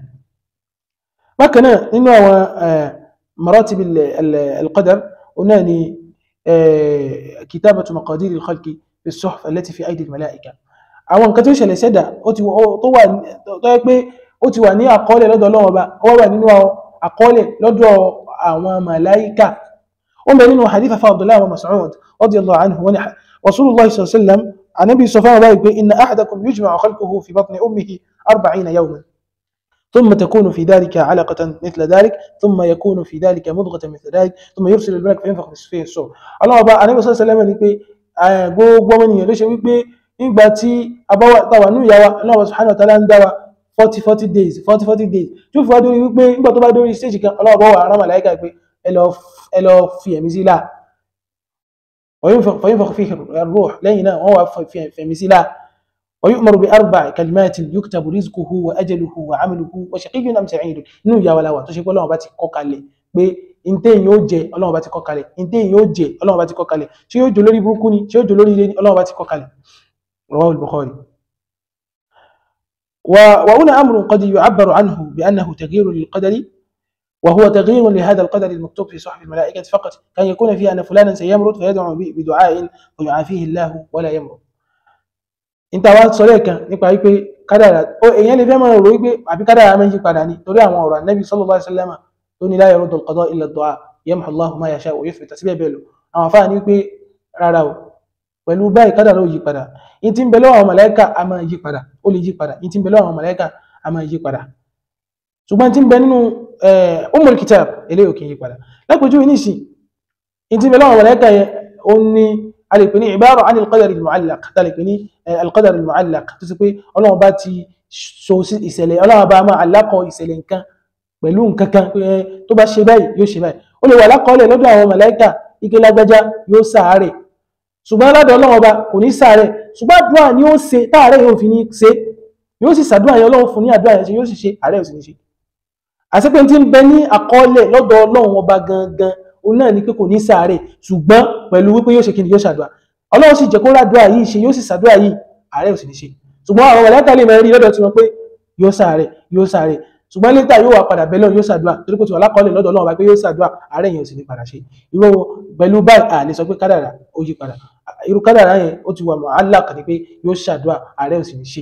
S2: bákan náà nínú àwọn maratib al-qadar òun náà ni kitabatu maqadir al-khalqi fi as-suhuf allati fi aydi al-mala'ika àwọn nǹkan tó ṣẹlẹ̀ sẹ́dà tó wà tó yẹ pé ó ti wà ní àkọọ́lẹ̀ lọ́dọ̀ Ọlọ́run Ọba ó wà nínú àkọọ́lẹ̀ lọ́dọ̀ àwọn màláíkà ó ń bẹ nínú hadith afa Abdullahi wa Mas'ud radiyallahu anhu wa Rasulullah sallallahu alaihi wasallam anabi sọ fáwọn báyìí pé inna ahadakum yujma'u khalquhu fi batni ummihi arba'ina yawman ثم تكون في ذلك علقة مثل ذلك ثم يكون في ذلك مضغة مثل ذلك ثم يرسل الملك فينفخ فيه الصور الله أبا أنا بس سلام ní pé gbogbo ọmọ ènìyàn ló ṣe wípé nígbà tí abáwá táwa nù ìyá wa Allah subhanahu wa ta'ala ń dá wa forty forty days forty forty days tí ó fi wá dórí wípé nígbà tó bá dórí stage kan Allah bá wà ará màláìka pé ẹ lọ fi ẹ̀mí sí láà فينفخ فيه الروح لينا وهو في في مثلا ويؤمر بأربع كلمات يكتب رزقه وأجله وعمله وشقي أم سعيد inú ìyá wa la wà tó ṣe pé Ọlọ́run bá ti kọ kalẹ̀ pé ǹtẹ́ yóò jẹ Ọlọ́run bá ti kọ kalẹ̀ ǹtẹ́ yóò jẹ Ọlọ́run bá ti kọ kalẹ̀ ṣé yóò jẹ lórí burúkú ni ṣé yóò jẹ lórí ire ni Ọlọ́run bá ti kọ kalẹ̀ رواه البخاري وهنا أمر قد يعبر عنه بأنه تغيير للقدر وهو تغيير لهذا القدر المكتوب في صحف الملائكة فقط كان يكون فيه أن فلانا سيمرض فيدعو بدعاء ويعافيه الله ولا يمرض انت wá sọ lẹ́ẹ̀kan nípa wípé kádàrà ó èèyàn lè fẹ́ máa rò wípé àbí kádàrà máa ń yí padà ní torí àwọn ọ̀rọ̀ Ànábì sallallahu alaihi wasallam tó ní la yaruddu al-qada illa ad-du'a yamhu Allahu ma yasha'u wa yuthbit síbẹ̀ bẹ́ẹ̀ lọ àwọn afáà ní wípé rárá o pẹ̀lú báyìí kádàrà ó yí padà in ti ń bẹ lọ́wọ́ àwọn màláíkà a máa yí padà ó lè yí padà in ti ń bẹ lọ́wọ́ àwọn màláíkà a máa yí padà ṣùgbọ́n tí ń bẹ nínú Ummul Kitab eléyìí òkè yí padà lápòjú ní ìsìn in tí ń bẹ lọ́wọ́ mọ̀lẹ́kà yẹn ó ní a lè pè ní ìbára àni al-qadar al-mu'allaq tá lè pè ní al-qadar al-mu'allaq tó sì pé Ọlọ́run bá ti so sí ìṣẹ̀lẹ̀ Ọlọ́run bá máa alákọ̀ ìṣẹ̀lẹ̀ nǹkan pẹ̀lú nǹkan kan tó bá ṣe báyìí yóò ṣe báyìí ó lè wà lákọọ́lẹ̀ lọ́dọ̀ àwọn mọ̀lẹ́kà ike lágbájá yóò sàárẹ̀ ṣùgbọ́n lọ́dọ̀ Ọlọ́run ọba kò ní sàárẹ̀ ṣùgbọ́n àdúrà ni ó ṣe táàrẹ̀ yóò fi ní ṣe yóò sì ṣàdúrà yẹn Ọlọ́run fún ní àdúrà yẹn ṣe yóò sì ṣe àárẹ̀ ò sì ní ṣe àṣepé tí ń bẹ ní àkọọ́lẹ̀ lọ́dọ̀ ọlọ́run ọba gangan òun náà ni pé kò ní sàárẹ̀ ṣùgbọ́n pẹ̀lú wípé yóò ṣe kí ni yóò ṣàdúrà ọlọ́run sì jẹ́ kó ràdúrà yìí ṣe yóò sì ṣàdúrà yìí àárẹ̀ ò sì ní ṣe ṣùgbọ́n àwọn mọ̀lẹ́kà lè máa rí lọ́dọ̀ tí wọ́n pé yóò sàárẹ̀ yóò sàárẹ̀ ṣùgbọ́n létà yóò wà padà bẹ́ẹ̀ lọ́run yóò ṣàdúrà torí pé tí wọ́n lákọọ́lẹ̀ lọ́dọ̀ ọlọ́run ọba pé yóò ṣàdúrà àárẹ̀ yẹn ò sì ní padà ṣe irú pẹ̀lú báyìí à lè sọ pé kádàrà ó yí padà irú kádàrà yẹn ó ti wà mọ́ aláàkà ni pé yóò ṣàdúrà àárẹ̀ ò sì ní ṣe.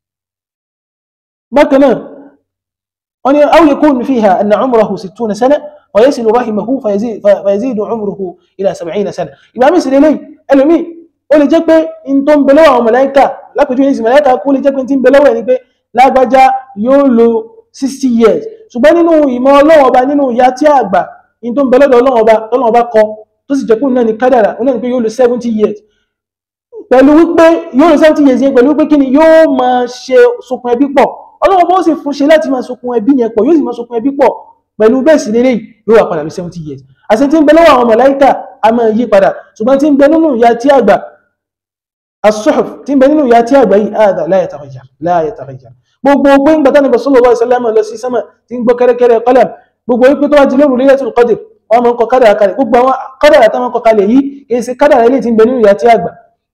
S2: bákan náà wọ́n ní aw yakun fiha anna umrahu sittuna sana wa yasilu rahimahu fayazidu umruhu ila sab'ina sana ìgbà mi sì lè léyìí ẹlòmíì ó lè jẹ́ pé in tó ń bẹ lọ́wọ́ àwọn màláíkà lápẹjú ní ìsìn màláíkà kó lè jẹ́ pé tí ń bẹ lọ́wọ́ ẹ̀ ni pé lágbájá yóò lo sixty years ṣùgbọ́n nínú ìmọ̀ ọlọ́wọ́ ọba nínú ìyá tí àgbà in tó ń bẹ lọ́dọ̀ ọlọ́wọ́ ọba tọ́lọ́wọ́ ọba kọ tó sì jẹ́ pé òun náà ni kádàrà òun náà ni pé yóò lo seventy years pẹ̀lú wípé yóò lo seventy years yẹn pẹ̀lú wípé kí ni yóò máa ṣe sokun ẹbí pọ̀ ọlọ́wọ́ bó sì fún ṣe láti máa sokun ẹbí yẹn pọ̀ yóò sì máa sokun ẹbí pọ̀ pẹ̀lú bẹ́ẹ̀ sì lélẹ́yìí yóò wà padà bí seventy years àti tí ń bẹ lọ́wọ́ àwọn màláíkà a máa yí padà ṣùgbọ́n tí ń bẹ nínú ìyá tí àgbà as-suhuf tí ń bẹ nínú ìyá tí àgbà yìí àdà la yataghayyar la yataghayyar gbogbo pé ń gbàtà nípa sallallahu alaihi wasallam lọ sí sánmà tí ń gbọ́ kẹ́rẹ́kẹ́rẹ́ qalam gbogbo wípé tó wá di lóru Laylatul Qadr wọn máa ń kọ kádàrà kalẹ̀ gbogbo àwọn kádàrà táwọn kọ kalẹ̀ yìí kì í ṣe kádàrà ilé tí ń bẹ nínú ìyá tí àgbà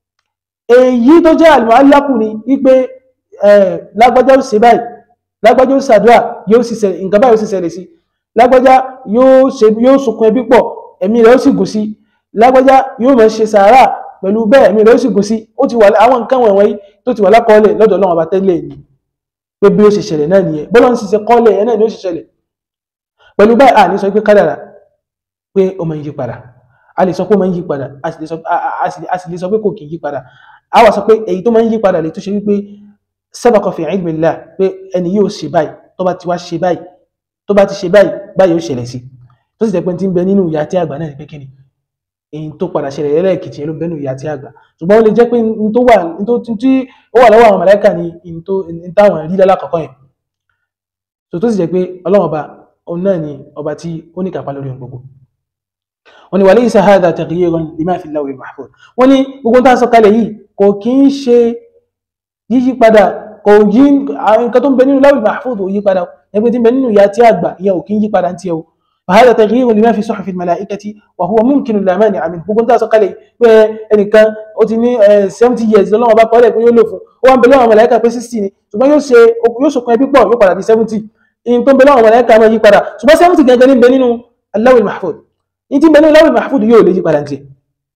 S2: èyí tó jẹ́ al-mu'allaqu ni wípé lágbájá ó ṣe báyìí lágbájá ó ṣàdúrà yóò sì ṣẹlẹ̀ nǹkan báyìí ó sì ṣẹlẹ̀ sí lágbájá yóò ṣe yóò sunkún ẹbí pọ̀ ẹ̀mí rẹ̀ ó sì gùn sí lágbájá yóò máa ṣe sàárà pẹ̀lú bẹ́ẹ̀ ẹ̀mí rẹ̀ ó sì gùn sí ó ti wà àwọn nǹkan wọ̀nyí tó ti wà lákọọ́lẹ̀ lọ́dọ̀ Ọlọ́run ọba tẹ́lẹ̀ ni pé bí ó ṣe ṣẹlẹ̀ náà nìyẹn bọ́lá ń ṣiṣẹ́ kọ́lẹ̀ ẹ̀ náà ni ó ṣe ṣẹlẹ̀ pẹ̀lú báyìí à ní sọ pé kádàrà pé ó máa ń yí padà a lè sọ pé ó máa ń yí padà a sì lè sọ pé kò kì í yí padà a wà sọ pé èyí tó máa ń yí padà lè tó ṣe wípé sabaqa fi ilmillah pé ẹni yóò ṣe báyìí tó bá ti wá ṣe báyìí tó bá ti ṣe báyìí báyìí ó ṣẹlẹ̀ sí tó sì jẹ́ pé tí ń bẹ nínú ìyá tí àgbà náà ní pé kí ni èyí tó padà ṣẹlẹ̀ lẹ́lẹ́kìtì ló bẹ́nu ìyá tí àgbà ṣùgbọ́n ó lè jẹ́ pé n tó wà n tó tí ó wà lọ́wọ́ àwọn màláíkà ni n tó n táwọn rí lálákọ̀ọ́kọ́ yẹn tó tó sì jẹ́ pé ọlọ́run ọba òun náà ni ọba tí ó ní kápá lórí ohun gbogbo wọ́n ní walaysa hadha taghyirun lima fi al-lawh al-mahfuz wọ́n ní gbogbo tá a sọ kalẹ̀ yìí kò kí ń ṣe yíyí padà kò yí nǹkan tó ń bẹ nínú lawh al-mahfuz ò yí padà ẹgbẹ́ tí ń bẹ nínú ìyá tí àgbà ìyẹn ò kí ń yí padà ń tiẹ̀ o فهذا تغيير لما في صحف الملائكة وهو ممكن لا مانع منه gbogbo nta sọ kalẹ̀ pé ẹnìkan ó ti ní seventy years lọ́wọ́ bá kọ́lẹ̀ pé yóò lò fún ó wà ń bẹ lọ́wọ́ màláíkà pé sixty ni ṣùgbọ́n yóò ṣe yóò ṣokùn ẹbí pọ̀ yóò padà di seventy in tó ń bẹ lọ́wọ́ màláíkà máa yí padà ṣùgbọ́n seventy gangan ní bẹ nínú al-lawh al-mahfuz in ti ń bẹ nínú al-lawh al-mahfuz yóò lè yí padà tiẹ̀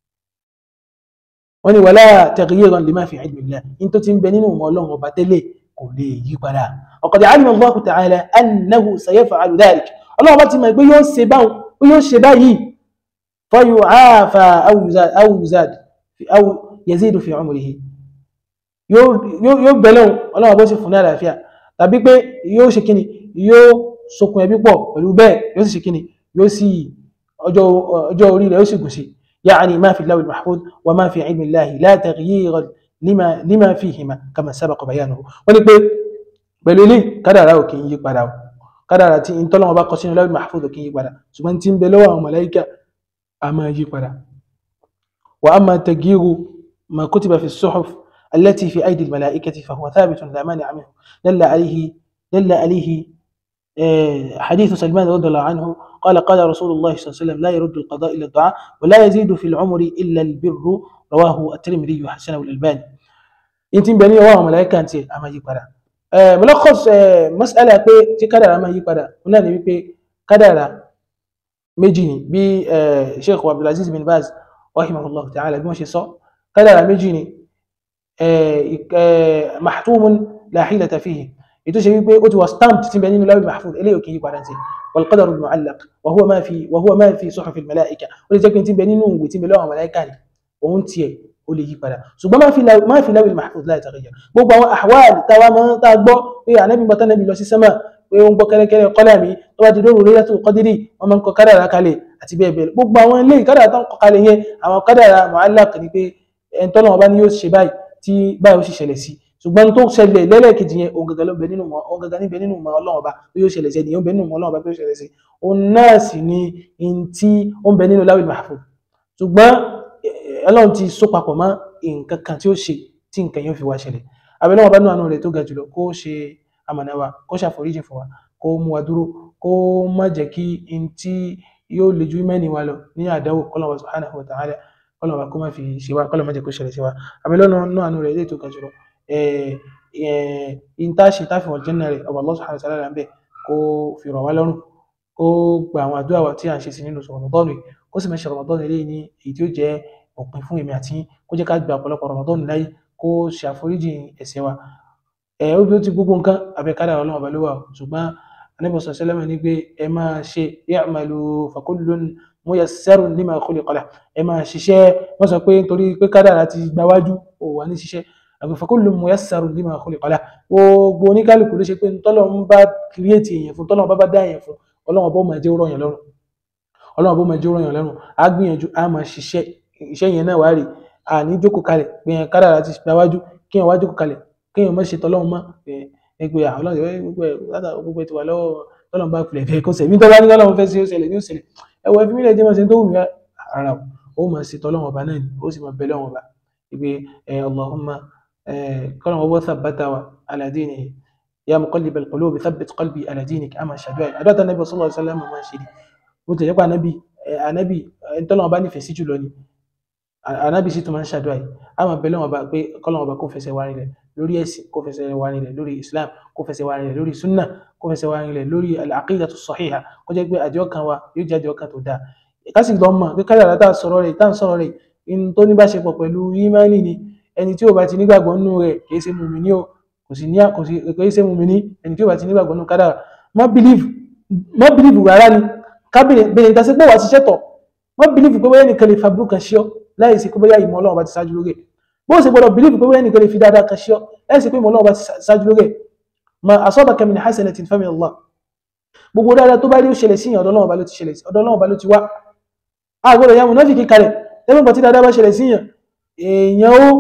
S2: wọ́n ní wala taghyiran lima fi ilmillah in tó ti ń bẹ nínú ọmọ ọlọ́run ọba tẹ́lẹ̀ kò lè yí padà ọ̀kọ̀dẹ̀ alima Allahu ta'ala annahu sayaf'alu dhalik ọlọ́run bá ti mọ̀ pé yóò ṣe báwọn pé yóò ṣe báyìí fayu'afa aw yuzad aw yuzad aw yazidu fi umrihi yóò bẹ̀lẹ̀ ọlọ́run bó sì fún ní àlàáfíà tàbí pé yóò ṣe kíni yóò sokùn ẹbí pọ̀ pẹ̀lú bẹ́ẹ̀ yóò sì ṣe kíni yóò sì ọjọ́ orí rẹ̀ yóò sì gùn sí يعني ما في اللوح المحفوظ وما في علم الله لا تغيير لما لما فيهما كما سبق بيانه wọ́n ní pé pẹ̀lú ilé kádàrá ò kì í yí padà o kádàrá tí ń tọ́lọ́wọ́ bá kọ sínú lawh mahfuz ò kì í yí padà ṣùgbọ́n tí ń bẹ lọ́wọ́ àwọn màláíkà a máa yí padà وأما تغيير ما كتب في الصحف التي في أيدي الملائكة فهو ثابت لا مانع منه دل عليه دل عليه حديث سلمان رضي الله عنه قال قال رسول الله صلى الله عليه وسلم لا يرد القضاء إلا الدعاء ولا يزيد في العمر إلا البر رواه الترمذي وحسنه الألباني انت بني واه ملائكة انت اما يقرا ملخص مسألة pé tí kádàrá máa yí padà ọ̀nà ni wípé kádàrá méjì ni bí Sheikh Abdulaziz bin Baz rahimahullah ta'ala bí wọ́n ṣe sọ kádàrá méjì ni mahtumun la hilata fihi ètò ṣe wípé ó ti wà stamped tí bẹ nínú lawil mahfuz eléyìí kì í padà sí والقدر المعلق وهو ما في وهو ما في صحف الملائكه ó lè jẹ́ pé tí bẹ nínú ìwé tí bẹ lọ́wọ́ màláíkà ni òun tiẹ̀ ó lè yí padà ṣùgbọ́n má fi má fi lawil mahfuz la yataghayyar gbogbo àwọn ahwal táwa máa ń tá a gbọ́ pé ànábì bọ́tá nábì lọ sí sẹ́mà pé ó ń gbọ́ kẹ́rẹ́kẹ́rẹ́ kọ́lá mi tó bá ti dóòrò Laylatul Qadri wọ́n máa ń kọ kádàrá kalẹ̀ àti bẹ́ẹ̀ bẹ́ẹ̀ gbogbo àwọn ilé kádàrá tó ń kọ kalẹ̀ yẹn àwọn kádàrá mu'allaq ni pé ẹni tọ́lọ́wọ́n bá ní yóò ṣe báyìí tí báyìí ó sì ṣẹlẹ̀ sí ṣùgbọ́n tó ṣẹlẹ̀ lẹ́lẹ́kejì yẹn òun gangan ló bẹ nínú mọ́ òun gangan níbẹ̀ nínú mọ́ ọlọ́run ọba tó yóò ṣẹlẹ̀ sí ẹni yóò bẹ nínú mọ́ ọlọ́run ọba tó yóò ṣẹlẹ̀ sí òun náà sì ni in tí ó ń bẹ nínú lawil mahfuz ṣùgbọ́n ọlọ́run ti so papọ̀ mọ́ nǹkan kan tí ó ṣe tí nǹkan yóò fi wá ṣẹlẹ̀ abẹ́lẹ́ wọn bá nínú àánú rẹ̀ tó ga jùlọ kó ṣe amọ̀nà wa kó ṣàforíjì fún wa kó mú wa dúró kó má jẹ́ kí in tí yóò le ju mẹ́ni wa lọ ní àdáwò kọ́lọ́wọ́ subhanahu wa ta'ala kọ́lọ́wọ́ kó má fi ṣe wa kọ́lọ́ má jẹ́ kó ṣẹlẹ̀ sí wa abẹ́lẹ́ nínú àánú rẹ̀ ilé tó ga jùlọ intaṣe táfi wọ̀ jẹ́nà rẹ̀ ọba Allah subhanahu wa ta'ala ń bẹ̀ kó fi rọ̀ wá lọ́rùn kó gba àwọn àdúrà wa tí a ń ṣe sí nínú Ramadan rẹ̀ kó sì mẹ́ṣẹ̀ Ramadan rẹ̀ ní èyí tí ó jẹ́ òpin fún èmi àti kó jẹ́ ká gba ọ̀pọ̀lọpọ̀ Ramadan láyé kó ṣe àforíjì ẹ̀ṣẹ̀ wa ẹ̀ ó bí ó ti gbogbo nǹkan abẹ́kádà ọlọ́run ọba ló wà ṣùgbọ́n Ànábì sallallahu alaihi wasallam ní pé ẹ máa ṣe i'malu fa kullun muyassarun lima khuliqa lahu ẹ máa ṣiṣẹ́ wọ́n sọ pé nítorí pé kádàrá ti gbáwájú ò wà ní ṣiṣẹ́ àgbẹ̀fọ́kúlù mọ̀yásàrù lima khuliqa lahu gbogbo oníkálukú ló ṣe pé tọ́lọ̀ ń bá kìrìẹ́tì èèyàn fún tọ́lọ̀ bá bá dá èèyàn fún ọlọ́run bó máa jẹ́ rọ̀yàn lọ́rùn ọlọ́run bó máa jẹ́ rọ̀yàn lọ́rùn á gbìyànjú á máa ṣiṣẹ́ iṣẹ́ yẹn náà wá rè à ní jókòó kalẹ̀ pé yẹn kádàrá ti gbáwájú kí yẹn wá jókòó kalẹ̀ kí yẹn má ṣe tọ́lọ́run mọ́ ẹgbẹ́ gbogbo ẹ̀ ti wà lọ́wọ́ tọ́lọ́run bá filẹ̀ fẹ́ kó sẹ̀mí tọ́lá ní ọlọ́run fẹ́ sí ó ṣẹlẹ̀ ní ó ṣẹlẹ̀ ẹ̀wọ̀ ẹ̀fí mílẹ̀ jẹ́ máa ṣe tó wù mí ara ó máa ṣe tọ́lọ́run ọba náà ni ó sì máa bẹ lọ́run ọba ìgbé Allahumma قال هو ثبت على دينه يا مقلب القلوب ثبت قلبي على دينك اما شدوي ادات النبي صلى الله عليه وسلم ما شدي mo tẹ̀lé pa anabi anabi ntọ́lọ́wọ́n bá nífẹ̀ẹ́ sí jùlọ ni anabi sì tún máa ń ṣàdúrà yìí a máa bẹ̀lẹ̀ wọn bá pé kọ́lọ́wọ́n bá kó fẹsẹ̀ wá nílẹ̀ lórí ẹ̀sìn kó fẹsẹ̀ wá nílẹ̀ lórí islam kó fẹsẹ̀ wá nílẹ̀ lórí sunna kó fẹsẹ̀ wá nílẹ̀ lórí al-aqidatu sahiha kó jẹ́ pé àjọ kan wa yóò jẹ́ àjọ kan tó dáa kásì lọ́ mọ̀ pé kádàrá tá a sọ̀rọ̀ rẹ̀ tá a sọ̀rọ̀ rẹ̀ in tó ní bá ṣe pọ̀ pẹ̀lú ìmánì ni ẹni tí ó bá ti nígbàgbọ́ nínú rẹ̀ kìí ṣe mùmíní o kò sí ní kìí ṣe mùmíní ẹni tí ó bá ti nígbàgbọ́ nínú kádàrá má bìlíìfù má bìlíìfù rárá ni kábìnrin bẹ̀rẹ̀ ìdásí pé wà ti ṣẹ́tọ̀ má bìlíìfù pé bóyá nìkan lè fa burúkú kan ṣíọ́ láì sí pé bóyá ìmọ̀ ọlọ́run bá ti ṣáájú lórí ẹ̀ bó ṣe gbọdọ̀ bìlíìfù pé bóyá nìkan lè fi dáadáa kan ṣíọ́ láì sí pé ìmọ̀ ọlọ́run bá ti ṣáájú lórí ẹ̀ ma asabaka min hasanatin famin Allah gbogbo dáadáa tó bá rí ó ṣẹlẹ̀ sí ọ̀dọ̀ ọlọ́run bá ló ti ṣẹlẹ̀ sí ọ̀dọ̀ ọlọ́run bá ló ti wá àgbọ̀dọ̀ ya mùnáfíkì kalẹ̀ tẹ́gbọ̀n tí dáadáa bá ṣẹlẹ̀ sí yàn èèyàn ó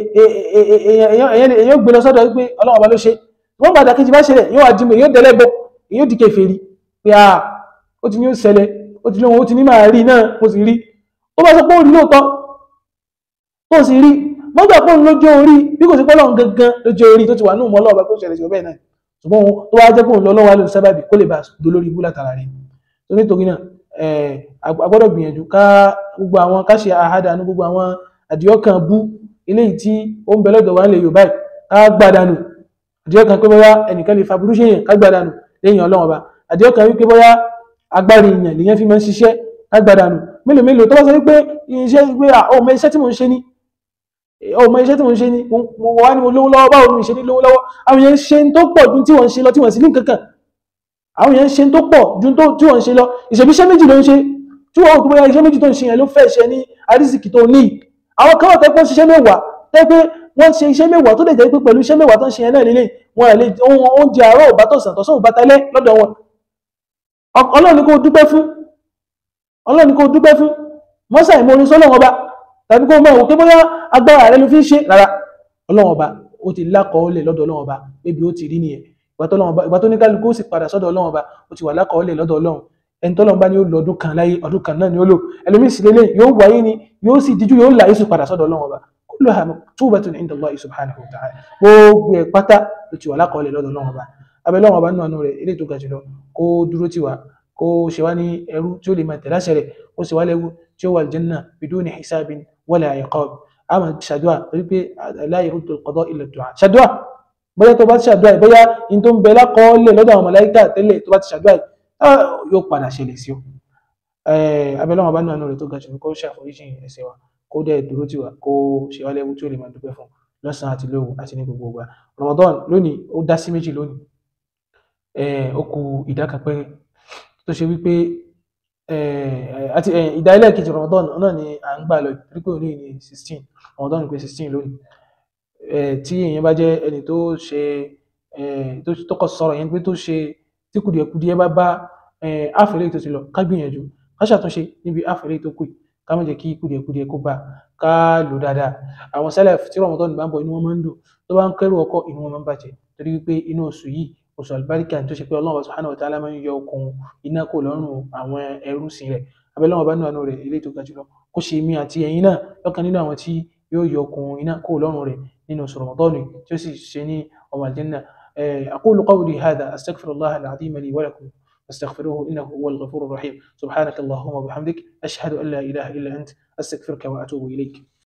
S2: èèyàn gbé lọ sọ́dọ̀ pé ọlọ́run ọba ló ṣe wọ́n bá dàkejì bá ṣẹlẹ̀ yóò wá dìmọ̀ èèyàn dẹ̀lẹ́gbọ́ èèyàn di kèfèrí pé a ó ti ní ó ṣẹlẹ̀ ó ti lóhun ó ti ní máa rí náà mo sì rí ó bá sọ pé ó rí lóòótọ́ tó sì rí mọ́gbà pé òun lójó orí bí kò sí pé ọlọ́run gangan lójó orí tó ti wà ní ìmọ̀ ọlọ́run ọba tó ṣẹlẹ̀ sí ọbẹ̀ náà ṣùgbọ́n tó wá jẹ́ pé òun lọ́wọ́ lórí sábàbí kó lè bá dolórí ibú látara rẹ̀ tó nítorí náà agbọ́dọ̀ gbìyànjú ká gbogbo àwọn ká ṣe àhádànú gbogbo àwọn àdìọ́kàn bú eléyìí tí ó ń bẹ lọ́dọ̀ wa nílẹ̀ Yorùbá ká gbàdánù àdìọ́kàn pé bóyá ẹnìkan lè fa burú ṣe yẹn ká gbàdánù lẹ́yìn Ọlọ́run ọba àdìọ́kàn wípé bóyá agbárí èèyàn lèyàn fi máa ń ṣiṣẹ́ ká gbàdánù mélòó mélòó tó bá sọ wípé iṣẹ́ wípé ọmọ iṣẹ́ tí mò ń ṣe ní ọmọ iṣẹ́ tí wọ́n ń ṣe ni mo wá ní mo lówó lọ́wọ́ báwo ni mo ṣe ní lówó lọ́wọ́ àwọn èèyàn ń ṣe tó pọ̀ ju tí wọ́n ń ṣe lọ tí wọ́n sì ní kankan àwọn èèyàn ń ṣe tó pọ̀ ju tí wọ́n ń ṣe lọ ìṣèbí iṣẹ́ méjì ló ń ṣe tí wọ́n kò bóyá iṣẹ́ méjì tó ń ṣe yẹn ló fẹ́ ṣe ní àrísìkì tó ní àwọn kan wà tẹ́ pé ṣiṣẹ́ mẹ́wàá tẹ́ pé wọ́n ṣe iṣẹ́ mẹ́wàá tó lè jẹ́ pé pẹ̀lú iṣẹ́ mẹ́wàá tó ń ṣe yẹn náà lélẹ̀ wọn lè oúnjẹ àárọ̀ ò bá tọ̀sán tọ̀sán ò bá tẹ́lẹ̀ lọ́dọ̀ wọn ọlọ́run ni kò dúpẹ́ fún ọlọ́run ni kò dúpẹ́ fún mọ́sà ìmọ̀rin sọ́lọ́run ọba tàbí kó mọ̀ òkè bóyá agbára rẹ ló fi ń ṣe rárá ọlọ́run ọba ó ti lákọọ́lẹ̀ lọ́dọ̀ ọlọ́run ọba ebi ó ti rí nìyẹn ìgbà tó ní kálukú ó sì padà sọ́dọ̀ ọlọ́run ọba ó ti wà lákọọ́lẹ̀ lọ́dọ̀ ọlọ́run ẹni tọ́lọ́run bá ní ó lọ ọdún kan láyé ọdún kan náà ni ó lò ẹlòmíì sì lélẹ̀ yóò wáyé ni yóò sì díjú yóò là yóò sì padà sọ́dọ̀ ọlọ́run ọba kulluha maktubatun inda Allah subhanahu wa ta'ala gbogbo ẹ̀ pátá ló ti wà lákọọ́lẹ̀ lọ́dọ̀ ọlọ́run ọba abẹ́ ọlọ́run ọba nínú àánú rẹ̀ eléyìí tó ga jùlọ kó dúró tì wá kó ṣe wá ní ẹrú tí ó lè máa tẹ̀lé àṣẹ rẹ̀ kó ṣe wá lẹ́rú tí ó wà aljanna biduni hisabin wala iqab a máa ṣàdúrà torí pé la yaruddu al-qada illa ad-du'a ṣàdúrà bóyá tó bá ti ṣàdúrà yìí bóyá in tó ń bẹ lákọọ́lẹ̀ lọ́dọ̀ àwọn màláíkà tẹ́lẹ̀ tó bá ti ṣàdúrà yìí yóò padà ṣẹlẹ̀ sí ọ abẹ́lẹ́wọ̀n bá nínú àánú rẹ̀ tó ga jù kó ṣàforíjì ẹ̀ṣẹ̀ wa kó dẹ̀ dúró tì wá kó ṣe wá lẹ́rú tí ó lè máa dúpẹ́ fún lọ́sàn-án àti lóru àti ní gbogbo ìgbà Ramadan lónìí ó dá sí méjì lónìí ó kù ìdá kan péré tó ṣe wípé àti ìdá ẹlẹ́ẹ̀kejì Ramadan náà ni à ń gbà lọ pípé òní ní sixteen Ramadan pé sixteen lónìí tí èèyàn bá jẹ́ ẹni tó ṣe tó kọ̀ sọ̀rọ̀ yẹn pé tó ṣe tí kùdìẹ̀kùdìẹ̀ bá bá àfẹ́lẹ́ tó ti lọ ká gbìyànjú ká ṣàtúnṣe níbi àfẹ́lẹ́ tó kù ká má jẹ́ kí kùdìẹ̀kùdìẹ̀ kó bá ká lò dáadáa àwọn Salaf tí Ramadan bá ń bọ̀ inú wọn máa ń dùn tó bá ń kẹ́rù ọkọ̀ inú wọn máa ń bàjẹ́ torí wípé inú oṣù yìí oṣù àlùbáríkà tó ṣe pé ọlọ́run subhanahu wa ta'ala máa ń yọ okùn iná kò lọ́rùn àwọn ẹrú sí rẹ̀ abẹ́lẹ́wọ̀n bá nínú àánú rẹ̀ eléyìí tó ga jùlọ kó ṣe mí àti ẹ̀yin náà lọ́kàn nínú àwọn tí yóò yọ okùn iná kò lọ́rùn rẹ̀ nínú oṣù Ramadan tí ó sì ṣe ní ọmọ àlùjánnà aqulu qawli hadha astaghfirullah al-azim li wa lakum واستغفروه انه هو الغفور الرحيم سبحانك اللهم وبحمدك اشهد ان لا اله الا انت استغفرك واتوب اليك